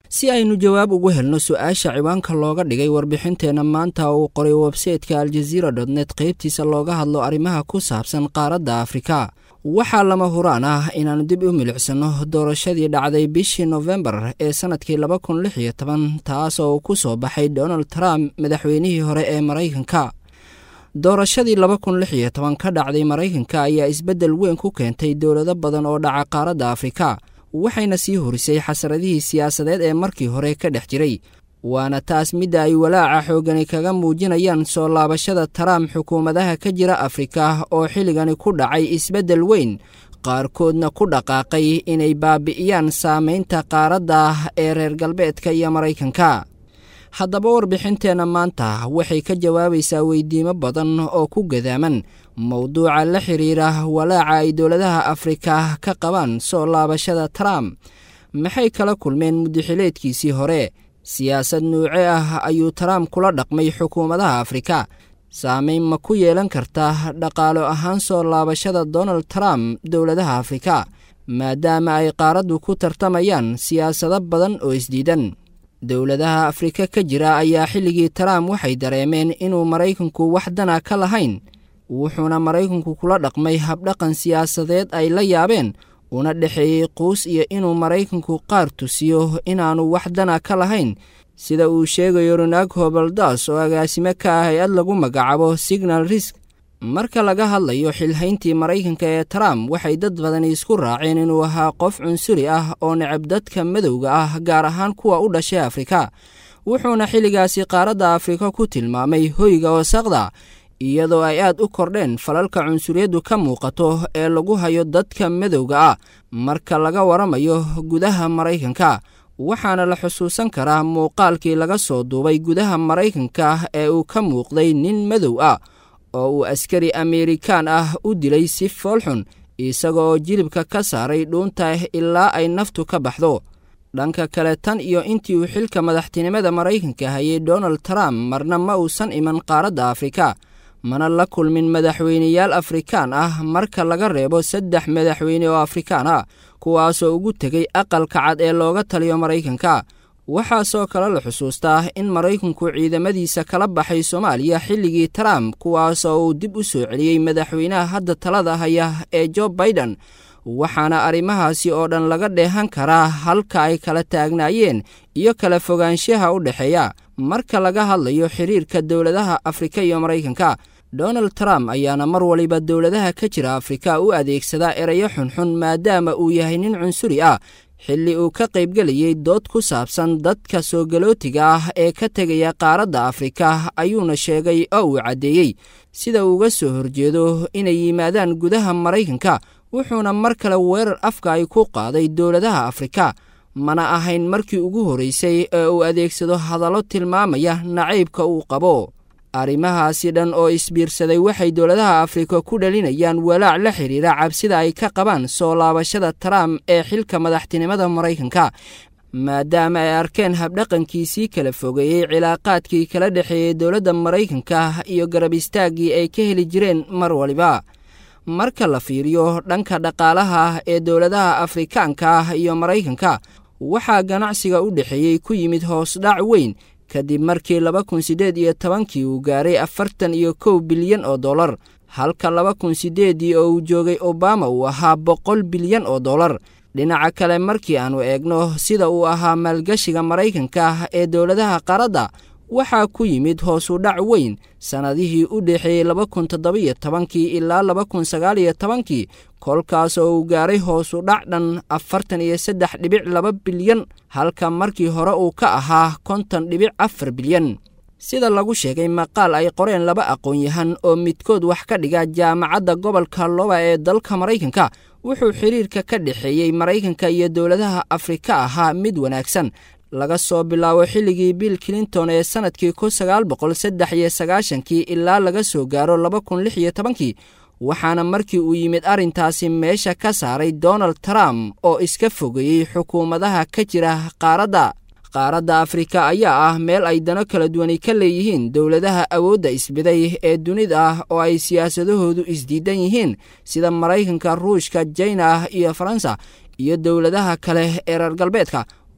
si aynu jawaab ugu helno su-aasha ciwaanka looga dhigay warbixinteenna maanta uu qoray websayteka aljaziira dotnet qaybtiisa looga hadlo arrimaha ku saabsan qaaradda afrika waxaa lama huraan ah inaannu dib u milicsano doorashadii dhacday bishii nofembar ee sannadkii laba kun lix iyo toban taas oo uu ku soo baxay donald trump madaxweynihii hore ee maraykanka doorashadii laba kun lix iyo toban ka dhacday maraykanka ayaa isbeddel weyn ku keentay dowlado badan oo dhaca qaaradda afrika waxayna sii horisay xasaradihii siyaasadeed ee markii hore ka dhex jiray waana taas midda ay walaaca xoogani kaga muujinayaan soo laabashada trump xukuumadaha ka jira afrika oo xilligani ku dhacay isbeddel weyn qaarkoodna ku dhaqaaqay inay baabi'iyaan saamaynta qaaradda ee reer galbeedka iyo maraykanka haddaba warbixinteenna maanta waxay ka jawaabaysaa weydiimo badan oo ku gadaaman mowduuca la xiriira walaaca ay dowladaha afrika ka qabaan soo laabashada trump maxay kala kulmeen muddaxileedkiisii hore siyaasad nuuce ah ayuu trump kula dhaqmay xukuumadaha afrika saamayn ma ku yeelan karta dhaqaalo ahaan soo laabashada donald trump dowladaha afrika maadaama ay qaaraddu ku tartamayaan siyaasado badan oo isdiidan dowladaha afrika ka jira ayaa xilligii trump waxay dareemeen inuu maraykanku wax dana ka lahayn wuxuuna maraykanku kula dhaqmay habdhaqan siyaasadeed ay la yaabeen una dhexeeyey quus iyo inuu maraykanku qaar tusiyo inaannu wax dana ka lahayn sida uu sheegayo ronag hobaldas oo agaasimo ka ah hay-ad lagu magacaabo signal risk marka laga hadlayo xilhayntii maraykanka ee trump waxay dad badani isku raaceen inuu ahaa qof cunsuri ah oo necab dadka madowga ah gaar ahaan kuwa u dhashay afrika wuxuuna xilligaasi qaaradda afrika ku tilmaamay hoyga wasaqda iyadoo ay aad u kordheen falalka cunsuriyaddu ka muuqato ee lagu hayo dadka madowga ah marka laga waramayo gudaha maraykanka waxaana la xusuusan karaa muuqaalkii laga soo duubay gudaha maraykanka ee uu ka muuqday nin madow ah oo uu askari ameerikaan ah u dilay si foolxun isaga oo jilibka ka saaray dhuunta ilaa ay naftu ka baxdo dhanka kale tan iyo intii uu xilka madaxtinimada maraykanka hayay donald trump marna ma uusan iman qaaradda afrika mana la kulmin madaxweyneyaal afrikaan ah marka laga reebo saddex madaxweyne oo afrikaan ah kuwaasoo ugu tegey aqalka cad ee looga taliyo maraykanka waxaasoo kale la xusuustaa in maraykanku ciidamadiisa kala baxay soomaaliya xilligii trump kuwaasoo uu dib u soo celiyey madaxweynaha hadda talada haya ee jo baiden waxaana arrimahaasi oo dhan laga dheehan karaa halka ay kala taagnaayeen iyo kala fogaanshaha u dhexeeya marka laga hadlayo xiriirka dowladaha afrika iyo maraykanka donald trump ayaana mar waliba dowladaha ka jira afrika u adeegsadaa erayo xunxun maadaama uu yahay nin cunsuri ah xilli uu ka qaybgelayey dood ku saabsan dadka soo galootiga ah ee ka tegaya qaaradda afrika ayuuna sheegay oo uu caddeeyey sida uuga soo horjeedo inay yimaadaan gudaha maraykanka wuxuuna mar kale weerar afka ay ku qaaday dowladaha afrika mana ahayn markii ugu horraysay ee uu adeegsado hadallo tilmaamaya nacaybka uu qabo arrimahaasi dhan oo isbiirsaday waxay dowladaha afrika ku dhalinayaan walaac la xidhiira cabsida ay ka qabaan soo laabashada trump ee xilka madaxtinimada maraykanka maadaama ay arkeen habdhaqankiisii kala fogeeyey cilaaqaadkii kala dhexeeyey dowladda maraykanka iyo garab istaaggii ay ka heli jireen mar waliba marka la fiiriyo dhanka dhaqaalaha ee dowladaha afrikaanka ah iyo maraykanka waxaa ganacsiga u dhexeeyey ku yimid hoosdhac weyn kadib markii laba kun siddeed iyo tobankii uu gaaray afartan iyo kow bilyan oo dollar halka laba kun siddeedii oo uu joogay obama uu ahaa boqol bilyan oo dollar dhinaca kale markii aannu eegno sida uu ahaa maalgashiga maraykanka ee dowladaha qaradda waxaa ku yimid hoos u dhac weyn sannadihii u dhexeeyey laba kun toddobiyo tobankii ilaa laba kun sagaaliyo tobankii kolkaas oo uu gaaray hoos u dhac dhan afartan iyo saddex dhibic laba bilyan halka markii hore uu ka ahaa konton dhibic afar bilyan sida lagu sheegay maqaal ay qoreen laba aqoon-yahan oo midkood wax ka dhiga jaamacadda gobolka loba ee dalka maraykanka wuxuu xiriirka ka dhexeeyey maraykanka iyo dowladaha afrika ahaa mid wanaagsan laga soo bilaabo xilligii bill clinton ee sannadkii kun sagaal boqol saddex iyo sagaashankii ilaa laga soo gaaro laba kun lix iyo tobankii waxaana markii uu yimid arrintaasi meesha ka saaray donald trump oo iska fogeeyey xukuumadaha ka jira qaaradda qaaradda afrika ayaa ah meel ay dano kala duwani ka leeyihiin dowladaha awoodda isbiday ee dunida ah oo ay siyaasadahoodu isdiidan yihiin sida maraykanka ruushka jina iyo faransa iyo dowladaha kale ee reer galbeedka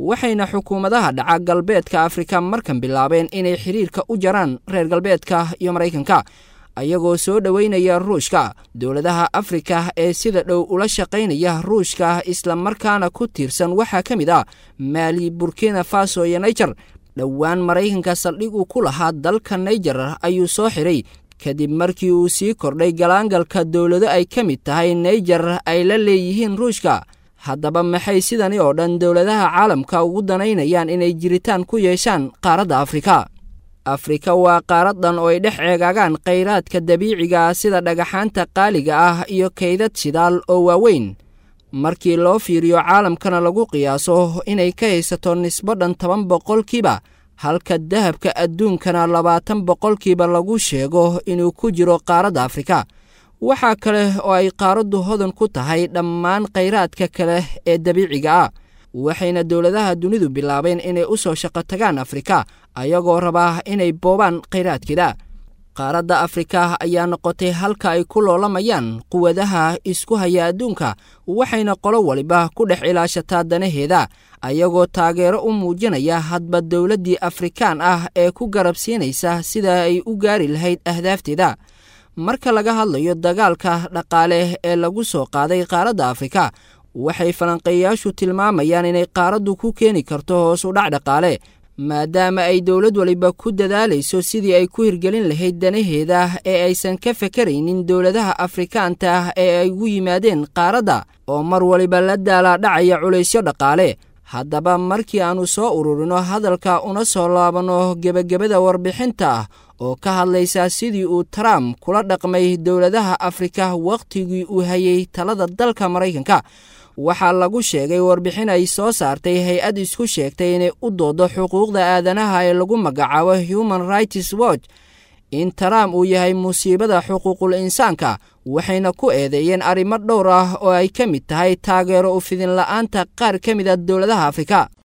waxayna xukuumadaha dhaca galbeedka afrika markan bilaabeen inay xiriirka u jaraan reer galbeedka iyo maraykanka ayagoo soo dhoweynaya ruushka dowladaha afrika ee sida dhow ula shaqaynaya ruushka islamarkaana ku tiirsan waxaa ka mid ah maali burkina faso iyo naijer dhowaan maraykanka saldhig uu ku lahaa dalka naijer ayuu soo xiray kadib markii uu sii kordhay galaangalka dowlado ay ka mid tahay naijer ay la leeyihiin ruushka haddaba maxay sidani oo dhan dowladaha caalamka ugu danaynayaan inay jiritaan ku yeeshaan qaaradda afrika afrika waa qaaradan oo ay dhex ceegaagaan khayraadka dabiiciga ah sida dhagaxaanta qaaliga ah iyo kaydad shidaal oo waaweyn markii loo fiiriyo caalamkana lagu qiyaaso inay ka haysato nisbo dhan toban boqolkiiba halka dahabka adduunkana labaatan boqolkiiba lagu sheego inuu ku jiro qaaradda afrika waxaa kale oo ay qaaraddu hodan ku tahay dhammaan khayraadka kale ee dabiiciga ah waxayna dowladaha dunidu bilaabeen inay u soo shaqo tagaan afrika ayagoo rabaa inay boobaan khayraadkeeda qaaradda afrika ayaa noqotay halka ay ku loolamayaan quwadaha isku haya adduunka waxayna qolo waliba ku dhex ilaashataa danaheeda ayagoo taageero u muujinaya hadba dowladdii afrikaan ah ee ku garab siinaysa sida ay u gaari lahayd ahdaafteeda marka laga hadlayo dagaalka dhaqaale ee lagu soo qaaday qaaradda afrika waxay falanqeeyayaashu tilmaamayaan inay qaaraddu ku keeni karto hoos u dhac dhaqaale maadaama ay dowlad waliba ku dadaalayso sidii ay ku hirgelin lahayd danaheeda ee aysan ka fakaraynin dowladaha afrikaanta ah ee ay ugu yimaadeen qaaradda oo mar waliba la daalaadhacaya culaysyo dhaqaale haddaba markii aannu soo ururino hadalka una soo laabanno gebagabada warbixinta ah oo ka hadlaysa sidii uu trump kula dhaqmay dowladaha afrika wakhtigii uu hayay talada dalka maraykanka waxaa lagu sheegay warbixin ay soo saartay hay-ad isku sheegtay inay u doodo xuquuqda aadanaha ee lagu magacaabo human rights watch in trump uu yahay musiibada xuquuqul insaanka waxayna ku eedeeyeen arrimo dhowr ah oo ay ka mid tahay taageero u fidin la'aanta qaar ka mid a dowladaha afrika